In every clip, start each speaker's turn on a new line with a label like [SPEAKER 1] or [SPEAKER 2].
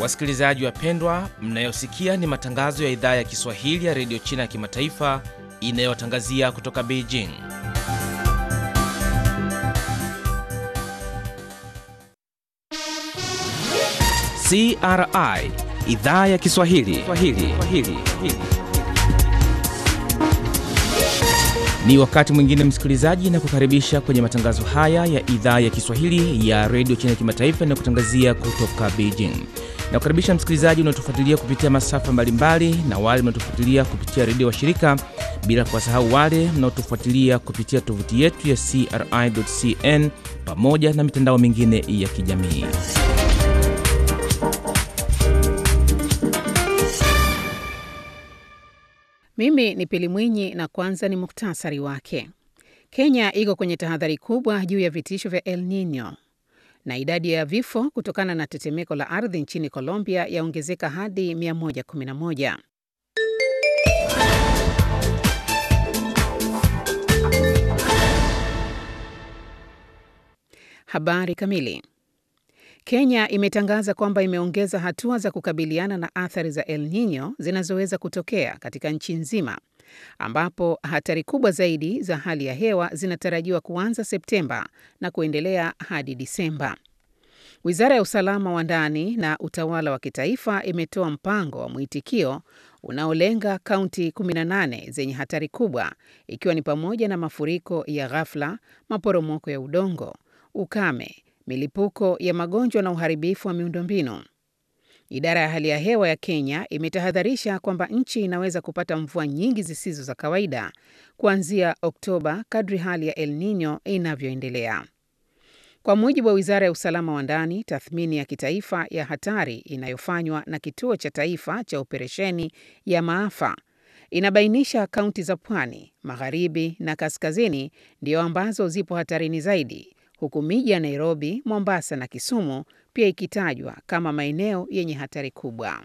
[SPEAKER 1] Wasikilizaji wapendwa, mnayosikia ni matangazo ya idhaa ya Kiswahili ya redio China ya kimataifa inayotangazia kutoka Beijing. CRI idhaa ya Kiswahili Swahili. Swahili. Ni wakati mwingine msikilizaji, na kukaribisha kwenye matangazo haya ya idhaa ya Kiswahili ya redio China ya kimataifa inayokutangazia kutoka Beijing. Na kukaribisha msikilizaji unaotufuatilia kupitia masafa mbalimbali na wale mnaotufuatilia kupitia redio washirika, bila kuwasahau wale mnaotufuatilia kupitia tovuti yetu ya CRI.cn pamoja na mitandao mingine ya kijamii.
[SPEAKER 2] Mimi ni Pili Mwinyi na kwanza ni muktasari wake. Kenya iko kwenye tahadhari kubwa juu ya vitisho vya El Nino na idadi ya vifo kutokana na tetemeko la ardhi nchini Colombia yaongezeka hadi 111. Habari kamili. Kenya imetangaza kwamba imeongeza hatua za kukabiliana na athari za El Nino zinazoweza kutokea katika nchi nzima, ambapo hatari kubwa zaidi za hali ya hewa zinatarajiwa kuanza Septemba na kuendelea hadi Disemba. Wizara ya usalama wa ndani na utawala wa kitaifa imetoa mpango wa mwitikio unaolenga kaunti 18 zenye hatari kubwa, ikiwa ni pamoja na mafuriko ya ghafla, maporomoko ya udongo, ukame milipuko ya magonjwa na uharibifu wa miundombinu. Idara ya hali ya hewa ya Kenya imetahadharisha kwamba nchi inaweza kupata mvua nyingi zisizo za kawaida kuanzia Oktoba kadri hali ya El Nino inavyoendelea. Kwa mujibu wa Wizara ya Usalama wa Ndani, tathmini ya kitaifa ya hatari inayofanywa na Kituo cha Taifa cha Operesheni ya Maafa inabainisha kaunti za Pwani, Magharibi na Kaskazini ndio ambazo zipo hatarini zaidi huku miji ya Nairobi, Mombasa na Kisumu pia ikitajwa kama maeneo yenye hatari kubwa.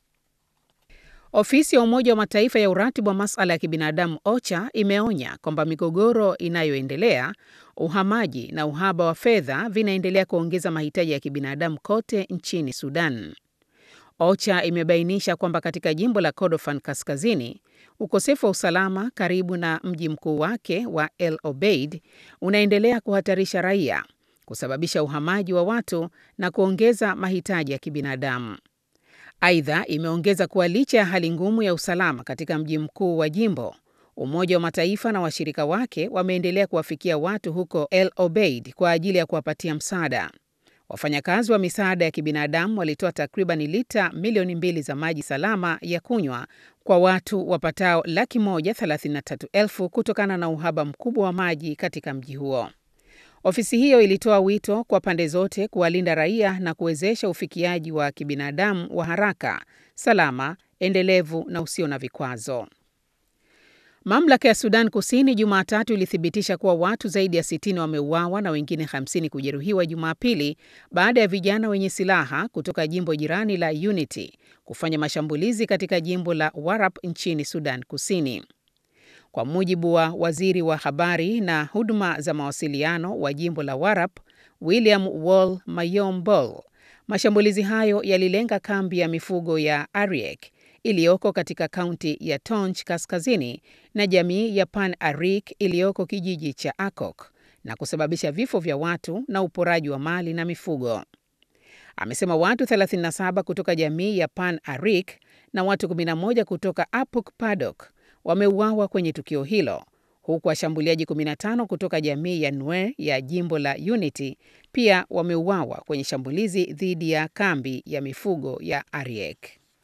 [SPEAKER 2] Ofisi ya Umoja wa Mataifa ya uratibu wa masuala ya kibinadamu OCHA imeonya kwamba migogoro inayoendelea, uhamaji na uhaba wa fedha vinaendelea kuongeza mahitaji ya kibinadamu kote nchini Sudan. OCHA imebainisha kwamba katika jimbo la Kordofan Kaskazini, ukosefu wa usalama karibu na mji mkuu wake wa El Obeid unaendelea kuhatarisha raia, kusababisha uhamaji wa watu na kuongeza mahitaji ya kibinadamu. Aidha, imeongeza kuwa licha ya hali ngumu ya usalama katika mji mkuu wa jimbo, Umoja wa Mataifa na washirika wake wameendelea kuwafikia watu huko El Obeid kwa ajili ya kuwapatia msaada. Wafanyakazi wa misaada ya kibinadamu walitoa takriban lita milioni mbili za maji salama ya kunywa kwa watu wapatao laki moja thelathini na tatu elfu kutokana na uhaba mkubwa wa maji katika mji huo. Ofisi hiyo ilitoa wito kwa pande zote kuwalinda raia na kuwezesha ufikiaji wa kibinadamu wa haraka, salama, endelevu na usio na vikwazo. Mamlaka ya Sudan Kusini Jumatatu ilithibitisha kuwa watu zaidi ya 60 wameuawa na wengine 50 kujeruhiwa Jumapili baada ya vijana wenye silaha kutoka jimbo jirani la Unity kufanya mashambulizi katika jimbo la Warap nchini Sudan Kusini. Kwa mujibu wa waziri wa habari na huduma za mawasiliano wa jimbo la Warap, William Wall Mayom Bol, mashambulizi hayo yalilenga kambi ya mifugo ya Ariek iliyoko katika kaunti ya Tonj kaskazini na jamii ya Pan Arik iliyoko kijiji cha Akok na kusababisha vifo vya watu na uporaji wa mali na mifugo. Amesema watu 37 kutoka jamii ya Pan Arik na watu 11 kutoka Apuk Padok wameuawa kwenye tukio hilo, huku washambuliaji 15 kutoka jamii ya Nue ya jimbo la Unity pia wameuawa kwenye shambulizi dhidi ya kambi ya mifugo ya Ariek.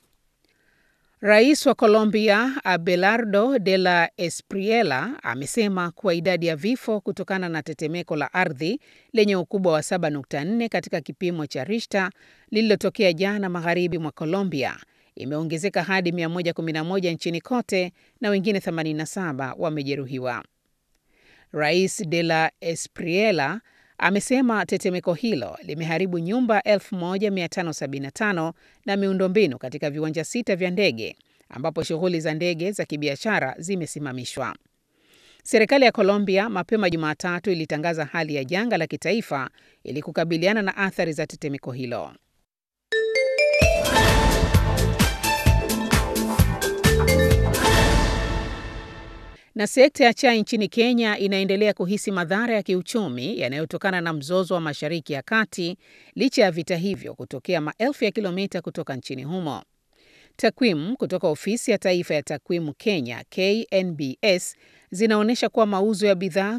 [SPEAKER 2] Rais wa Colombia Abelardo de la Espriella amesema kuwa idadi ya vifo kutokana na tetemeko la ardhi lenye ukubwa wa 7.4 katika kipimo cha Richter lililotokea jana magharibi mwa Colombia imeongezeka hadi 111 nchini kote na wengine 87 wamejeruhiwa. Rais de la Espriella amesema tetemeko hilo limeharibu nyumba 1575 na miundombinu katika viwanja sita vya ndege ambapo shughuli za ndege za kibiashara zimesimamishwa. Serikali ya Colombia mapema Jumatatu ilitangaza hali ya janga la kitaifa ili kukabiliana na athari za tetemeko hilo. Na sekta ya chai nchini Kenya inaendelea kuhisi madhara ya kiuchumi yanayotokana na mzozo wa Mashariki ya Kati licha ya vita hivyo kutokea maelfu ya kilomita kutoka nchini humo. Takwimu kutoka Ofisi ya Taifa ya Takwimu Kenya KNBS zinaonyesha kuwa mauzo ya bidhaa